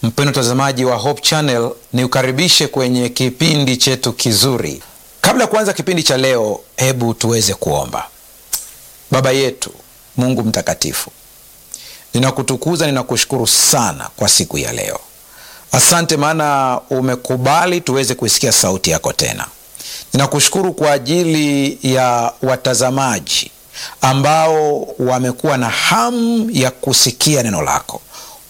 Mpendo mtazamaji wa Hope Channel, ni ukaribishe kwenye kipindi chetu kizuri. Kabla ya kuanza kipindi cha leo, hebu tuweze kuomba. Baba yetu Mungu mtakatifu, ninakutukuza, ninakushukuru sana kwa siku ya leo. Asante maana umekubali tuweze kuisikia sauti yako tena. Ninakushukuru kwa ajili ya watazamaji ambao wamekuwa na hamu ya kusikia neno lako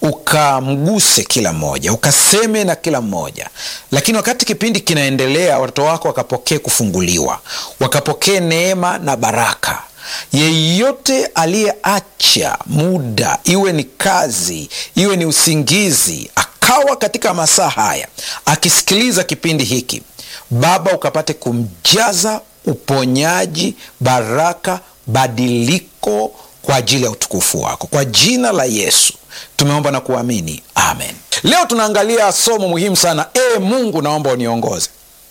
ukamguse kila mmoja, ukaseme na kila mmoja. Lakini wakati kipindi kinaendelea, watoto wako wakapokee kufunguliwa, wakapokee neema na baraka. Yeyote aliyeacha muda, iwe ni kazi, iwe ni usingizi, akawa katika masaa haya akisikiliza kipindi hiki, Baba ukapate kumjaza uponyaji, baraka, badiliko kwa ajili ya utukufu wako, kwa jina la Yesu tumeomba na kuamini, amen. Leo tunaangalia somo muhimu sana. E Mungu, naomba uniongoze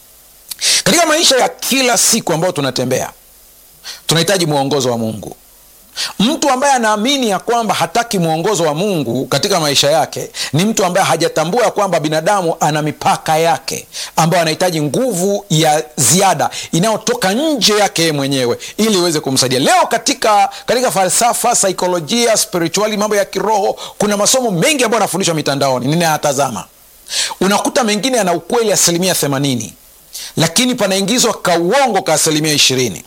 katika maisha ya kila siku ambayo tunatembea. Tunahitaji mwongozo wa Mungu. Mtu ambaye anaamini ya kwamba hataki mwongozo wa Mungu katika maisha yake ni mtu ambaye hajatambua ya kwamba binadamu ana mipaka yake, ambayo anahitaji nguvu ya ziada inayotoka nje yake yeye mwenyewe ili iweze kumsaidia. Leo katika, katika falsafa, saikolojia, spirituali, mambo ya kiroho, kuna masomo mengi ambayo yanafundishwa mitandaoni, ninayatazama. Unakuta mengine yana ukweli asilimia themanini, lakini panaingizwa kauongo ka asilimia ishirini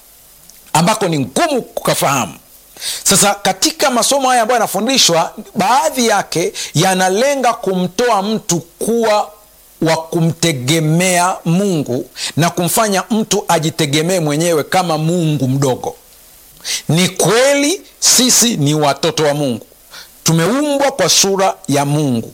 ambako ni ngumu kukafahamu. Sasa katika masomo haya ambayo yanafundishwa, baadhi yake yanalenga kumtoa mtu kuwa wa kumtegemea Mungu na kumfanya mtu ajitegemee mwenyewe kama Mungu mdogo. Ni kweli sisi ni watoto wa Mungu, tumeumbwa kwa sura ya Mungu.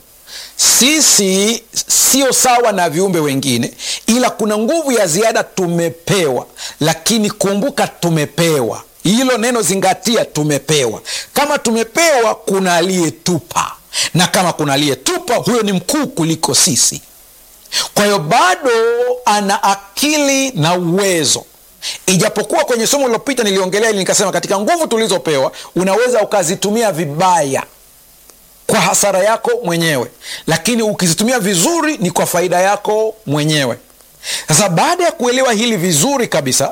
Sisi sio sawa na viumbe wengine, ila kuna nguvu ya ziada tumepewa. Lakini kumbuka, tumepewa hilo neno, zingatia, tumepewa. Kama tumepewa, kuna aliyetupa, na kama kuna aliyetupa, huyo ni mkuu kuliko sisi. Kwa hiyo bado ana akili na uwezo, ijapokuwa kwenye somo lilopita niliongelea ili nikasema, katika nguvu tulizopewa unaweza ukazitumia vibaya kwa hasara yako mwenyewe, lakini ukizitumia vizuri ni kwa faida yako mwenyewe. Sasa baada ya kuelewa hili vizuri kabisa,